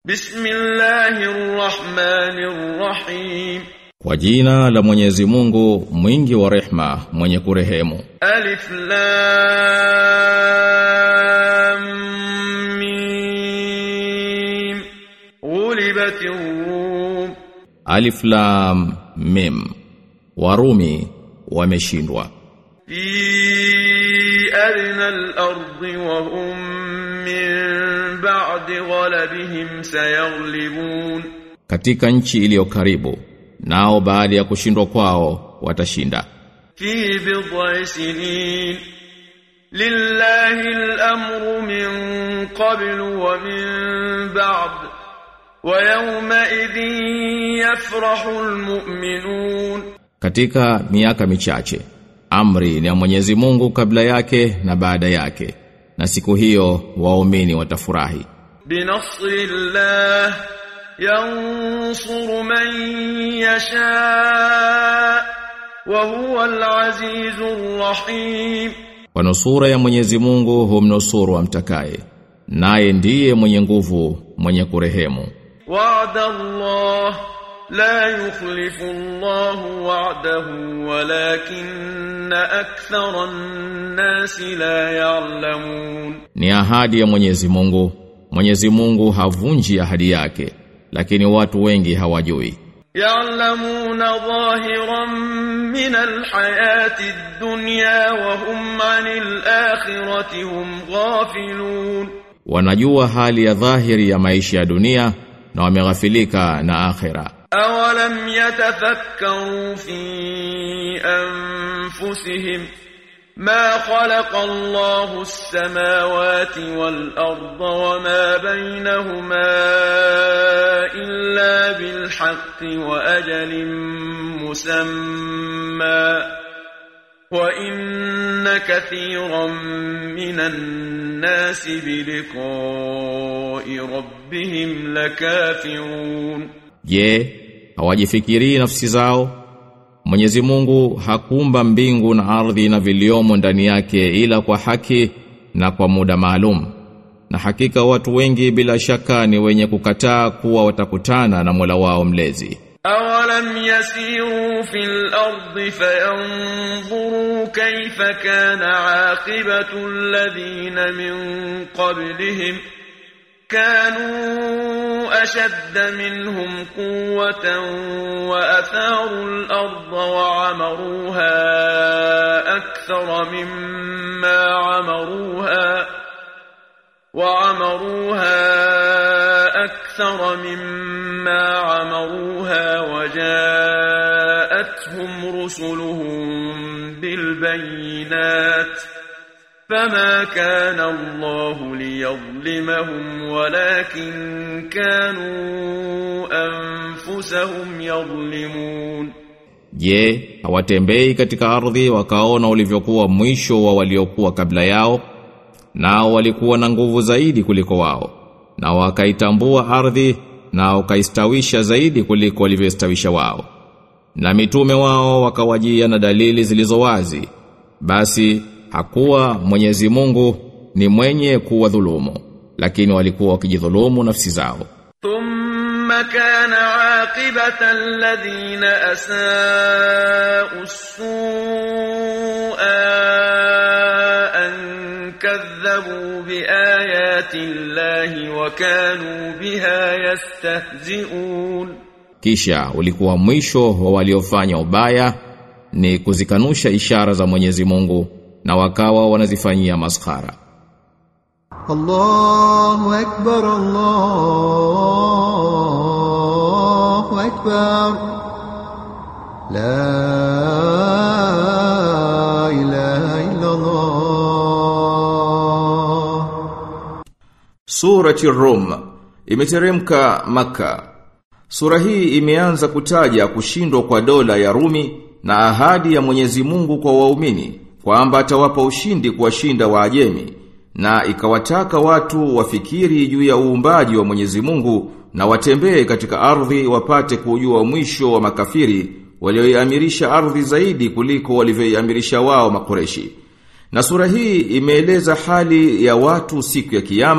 Bismillahirrahmanirrahim. Kwa jina la Mwenyezi Mungu mwingi wa rehma mwenye kurehemu Alif Lam Mim. Ghulibatir Rum. Alif Lam Mim Warumi wameshindwa في أدنى الأرض وهم من بعد غلبهم سيغلبون katika nchi iliyo karibu nao baada ya kushindwa kwao watashinda في بضع سنين لله الأمر من قبل ومن بعد ويومئذ يفرح المؤمنون katika miaka michache amri ni ya Mwenyezi Mungu kabla yake na baada yake na siku hiyo waumini watafurahi بنصر الله ينصر من يشاء وهو العزيز الرحيم kwa nusura ya Mwenyezi Mungu humnusuru amtakaye naye ndiye mwenye nguvu mwenye kurehemu وعد الله لا يخلف الله وعده ولكن أكثر الناس لا يعلمون ni ahadi ya Mwenyezi Mungu Mwenyezi Mungu havunji ahadi yake lakini watu wengi hawajui يعلمون ظاهرا من الحياة الدنيا وهم عن الآخرة هم غافلون wanajua hali ya dhahiri ya maisha ya dunia na wameghafilika na akhera أولم يتفكروا في أنفسهم ما خلق الله السماوات والأرض وما بينهما إلا بالحق وأجل مسمى وإن كثيرا من الناس بلقاء ربهم لكافرون Je, hawajifikirii nafsi zao? Mwenyezi Mungu hakuumba mbingu na ardhi na viliomo ndani yake ila kwa haki na kwa muda maalum. Na hakika watu wengi bila shaka ni wenye kukataa kuwa watakutana na Mola wao mlezi. أولم يسيروا في الأرض فينظروا كيف كان عاقبة الذين من قبلهم كانوا أشد منهم قوة وأثاروا الأرض وعمروها أكثر مما عمروها وعمروها أكثر مما عمروها وجاءتهم رسلهم بالبينات فما كان الله ليظلمهم ولكن كانوا أنفسهم يظلمون Je, hawatembei katika ardhi wakaona ulivyokuwa mwisho wa waliokuwa kabla yao? Nao walikuwa na nguvu zaidi kuliko wao. Na wakaitambua ardhi na wakaistawisha zaidi kuliko walivyostawisha wao. Na mitume wao wakawajia na dalili zilizo wazi. Basi hakuwa Mwenyezi Mungu ni mwenye kuwa dhulumu, lakini walikuwa wakijidhulumu nafsi zao. ثم كان عاقبة الذين أساءوا السوء أن كذبوا بآيات الله وكانوا بها يستهزئون Kisha ulikuwa mwisho wa waliofanya ubaya ni kuzikanusha ishara za Mwenyezi Mungu na wakawa wanazifanyia maskhara. الله أكبر الله أكبر لا إله إلا الله Surati Rum imeteremka Maka. Sura hii imeanza kutaja kushindwa kwa dola ya Rumi na ahadi ya Mwenyezi Mungu kwa waumini kwamba atawapa ushindi kuwashinda Waajemi na ikawataka watu wafikiri juu ya uumbaji wa Mwenyezi Mungu na watembee katika ardhi wapate kujua mwisho wa makafiri walioiamirisha ardhi zaidi kuliko walivyoiamirisha wao makoreshi. Na sura hii imeeleza hali ya watu siku ya kiyama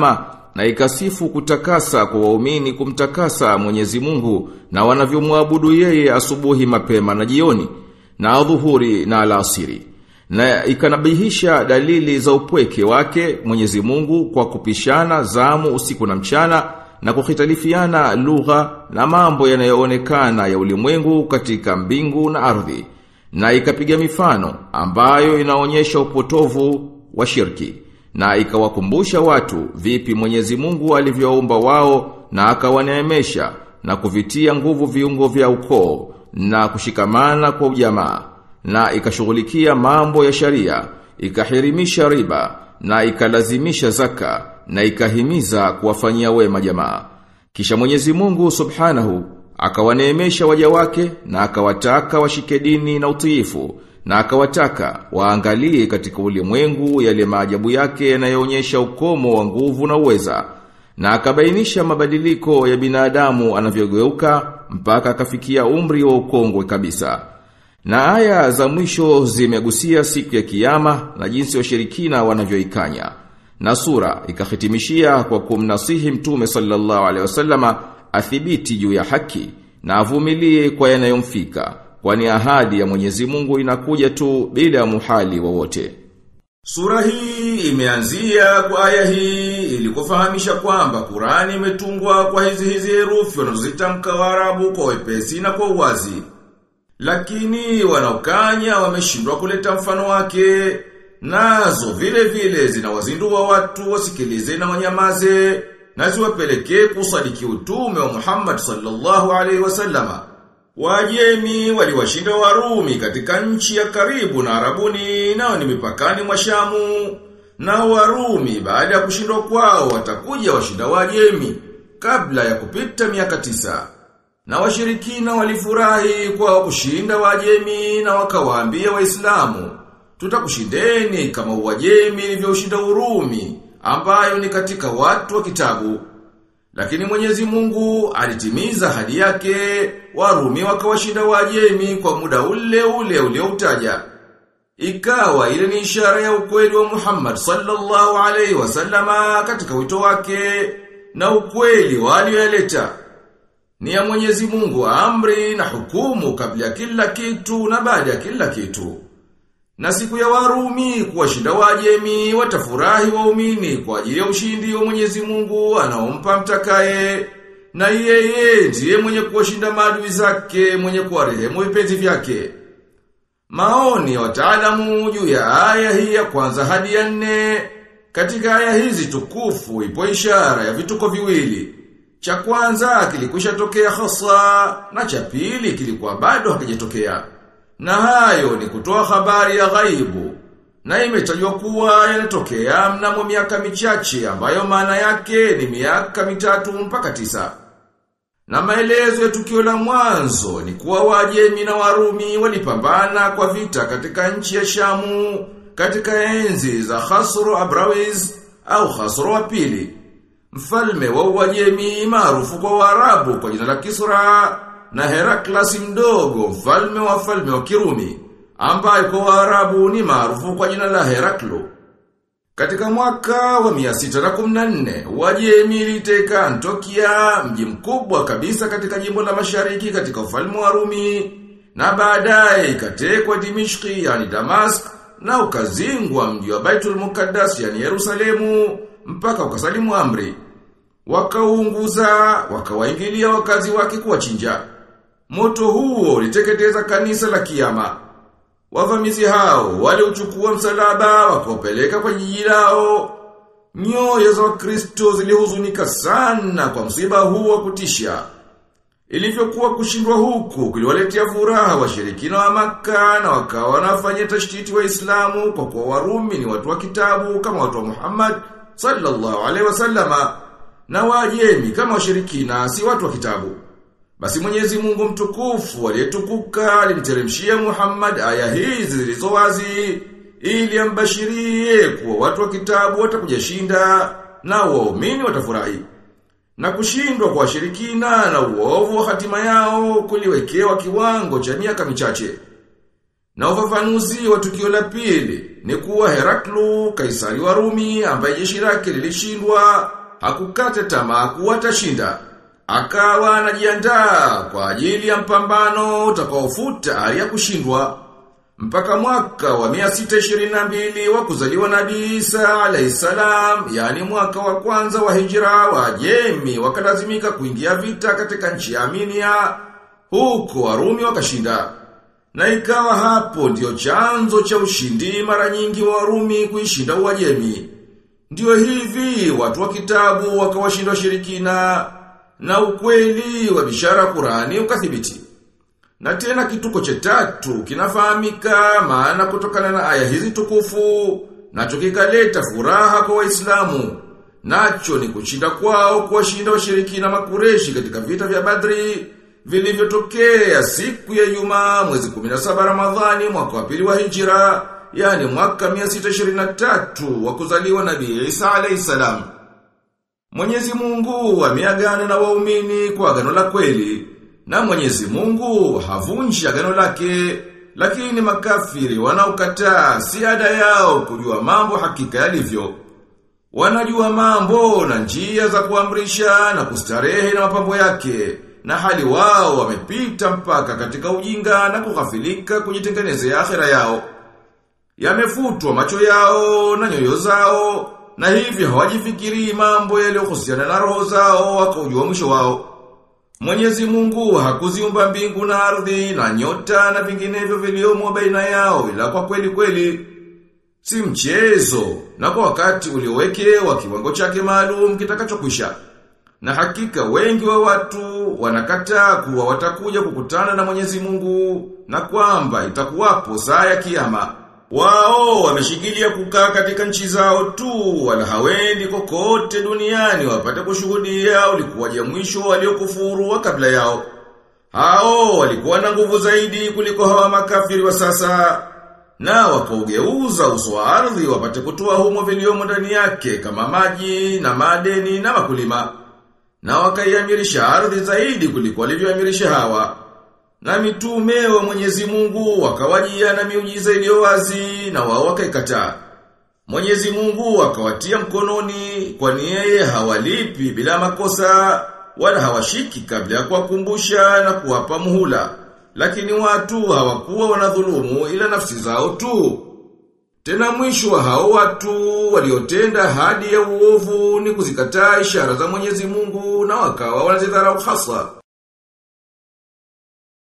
na ikasifu kutakasa kwa waumini kumtakasa Mwenyezi Mungu na wanavyomwabudu yeye asubuhi mapema na jioni na adhuhuri na alasiri na ikanabihisha dalili za upweke wake Mwenyezi Mungu kwa kupishana zamu usiku na mchana na kukhitalifiana lugha na mambo yanayoonekana ya ulimwengu katika mbingu na ardhi na ikapiga mifano ambayo inaonyesha upotovu wa shirki na ikawakumbusha watu vipi Mwenyezi Mungu alivyoumba wao na akawaneemesha na kuvitia nguvu viungo vya ukoo na kushikamana kwa ujamaa na ikashughulikia mambo ya sharia ikahirimisha riba na ikalazimisha zaka na ikahimiza kuwafanyia wema jamaa kisha Mwenyezi Mungu Subhanahu akawaneemesha waja wake na akawataka washike dini na utiifu na akawataka waangalie katika ulimwengu yale maajabu yake yanayoonyesha ukomo wa nguvu na uweza na akabainisha mabadiliko ya binadamu anavyogeuka mpaka akafikia umri wa ukongwe kabisa na aya za mwisho zimegusia siku ya kiyama na jinsi washirikina wanavyoikanya na sura ikahitimishia kwa kumnasihi mtume sallallahu alaihi wasallama athibiti juu ya haki na avumilie kwa yanayomfika kwani ahadi ya Mwenyezi Mungu inakuja tu bila muhali wowote. Sura hii imeanzia kwa aya hii ili kufahamisha kwamba Qurani imetungwa kwa hizi hizi herufi wanazozitamka Waarabu kwa wepesi na kwa uwazi. Lakini wanaokanya wameshindwa kuleta mfano wake, nazo vile vile zinawazindua watu wasikilize na wanyamaze na ziwapelekee kusadiki utume wa Muhammad sallallahu alaihi wasallama. Wajemi waliwashinda Warumi katika nchi ya karibu na Arabuni nao ni mipakani mwa Shamu. Na Warumi baada ya kushindwa kwao watakuja washinda Wajemi kabla ya kupita miaka tisa. Na washirikina walifurahi kwa kushinda Wajemi na wakawaambia Waislamu, tutakushindeni kama Wajemi ilivyoshinda Urumi ambayo ni katika watu wa kitabu. Lakini Mwenyezi Mungu alitimiza hadi yake, Warumi wakawashinda Wajemi kwa muda ule ule ulioutaja. Ikawa ile ni ishara ya ukweli wa Muhammad sallallahu alaihi wasallama katika wito wake na ukweli walioyaleta. Ni ya Mwenyezi Mungu amri na hukumu kabla ya kila kitu na baada ya kila kitu. Na siku ya Warumi kuwashinda Wajemi watafurahi waumini kwa ajili ya ushindi wa Mwenyezi Mungu anaompa mtakaye. Na yeye ndiye mwenye kuwashinda maadui zake, mwenye kuwarehemu vipenzi vyake. Maoni ya wataalamu juu ya aya hii ya kwanza hadi ya nne. Katika aya hizi tukufu ipo ishara ya vituko viwili. Cha kwanza kilikwisha tokea hasa na cha pili kilikuwa bado hakijatokea. Na hayo ni kutoa habari ya ghaibu. Na imetajwa kuwa yanatokea mnamo miaka michache ambayo maana yake ni miaka mitatu mpaka tisa. Na maelezo ya tukio la mwanzo ni kuwa Wajemi na Warumi walipambana kwa vita katika nchi ya Shamu katika enzi za Khasro Abrawiz au Khasro wa pili. Mfalme wa Uajemi maarufu kwa Waarabu kwa jina la Kisra na Heraklasi mdogo mfalme wa falme wa Kirumi ambaye kwa Waarabu ni maarufu kwa jina la Heraklo. Katika mwaka wa 614 Wajemi iliteka Antokia mji mkubwa kabisa katika jimbo la Mashariki katika ufalme wa Rumi na baadaye ikatekwa Dimishki yani Damask na ukazingwa mji wa Baitul Mukaddas yani Yerusalemu mpaka ukasalimu amri. Wakaunguza, wakawaingilia wakazi wake kuwachinja. Moto huo uliteketeza kanisa la kiyama. Wavamizi hao waliuchukua msalaba wakaupeleka kwa jiji lao. Nyoyo za Wakristo zilihuzunika sana kwa msiba huu wa kutisha. Ilivyokuwa kushindwa huku kuliwaletea furaha washirikina wa Makka na wakawa wanafanya tashtiti Waislamu kwa kuwa Warumi ni watu wa kitabu kama watu wa Muhammad sallallahu alaihi wasallama na Wajemi kama washirikina si watu wa kitabu. Basi Mwenyezi Mungu mtukufu aliyetukuka alimteremshia Muhammad aya hizi zilizo wazi ili ambashirie kuwa watu wa kitabu watakuja shinda na waumini watafurahi. Na kushindwa kwa washirikina na uovu wa hatima yao kuliwekewa kiwango cha miaka michache. Na ufafanuzi wa tukio la pili ni kuwa Heraklu, kaisari wa Rumi ambaye jeshi lake lilishindwa hakukata tamaa kuwa atashinda. Akawa anajiandaa kwa ajili ya mpambano utakaofuta hali ya kushindwa. Mpaka mwaka wa 622 wa kuzaliwa Nabii Isa alayhisalam, yani mwaka wa kwanza wa hijra wa Jemi wakalazimika kuingia vita katika nchi ya Armenia, huko Warumi wakashinda. Na ikawa hapo ndio chanzo cha ushindi mara nyingi wa Warumi kuishinda Uajemi. Ndio hivi watu wa kitabu wakawashinda washirikina na ukweli wa bishara Qurani ukathibiti. Na tena kituko cha tatu kinafahamika maana kutokana na aya hizi tukufu nacho kikaleta furaha kwa Waislamu. Nacho ni kushinda kwao kuwashinda washirikina makureshi katika vita vya Badri vilivyotokea siku ya Ijumaa mwezi 17 Ramadhani mwaka wa pili wa Hijra, yani mwaka 623 wa kuzaliwa Nabii Isa alayhisalam. Mwenyezi Mungu ameagana na waumini kwa agano la kweli na Mwenyezi Mungu havunji agano lake lakini makafiri wanaokataa si ada yao kujua mambo hakika yalivyo. Wanajua mambo na njia za kuamrisha na kustarehe na mapambo yake na hali wao wamepita mpaka katika ujinga na kughafilika kujitengenezea akhera yao. Yamefutwa macho yao na nyoyo zao na hivyo hawajifikiri mambo yaliyohusiana na roho zao wakaujua mwisho wao. Mwenyezi Mungu hakuziumba mbingu na ardhi na nyota na vinginevyo viliomo baina yao ila kwa kweli kweli. Si mchezo na kwa wakati uliowekewa kiwango chake maalum kitakachokwisha. Na hakika wengi wa watu wanakataa kuwa watakuja kukutana na Mwenyezi Mungu na kwamba itakuwapo saa ya kiyama. Wao wameshikilia kukaa katika nchi zao tu wala hawendi kokote duniani wapate kushuhudia ulikuwaje mwisho waliokufuru wa kabla yao. Hao walikuwa na nguvu zaidi kuliko hawa makafiri wa sasa na wakaugeuza uso wa ardhi wapate kutoa humo viliomo ndani yake kama maji na madeni na makulima. Na wakaiamirisha ardhi zaidi kuliko walivyoamirisha hawa. Na mitume wa Mwenyezi Mungu wakawajia na miujiza iliyo wazi na wao wakaikataa. Mwenyezi Mungu akawatia mkononi kwani yeye hawalipi bila makosa wala hawashiki kabla ya kuwakumbusha na kuwapa muhula. Lakini watu hawakuwa wanadhulumu ila nafsi zao tu. Tena mwisho wa hao watu waliotenda hadi ya uovu ni kuzikataa ishara za Mwenyezi Mungu na wakawa wanazidharau hasa.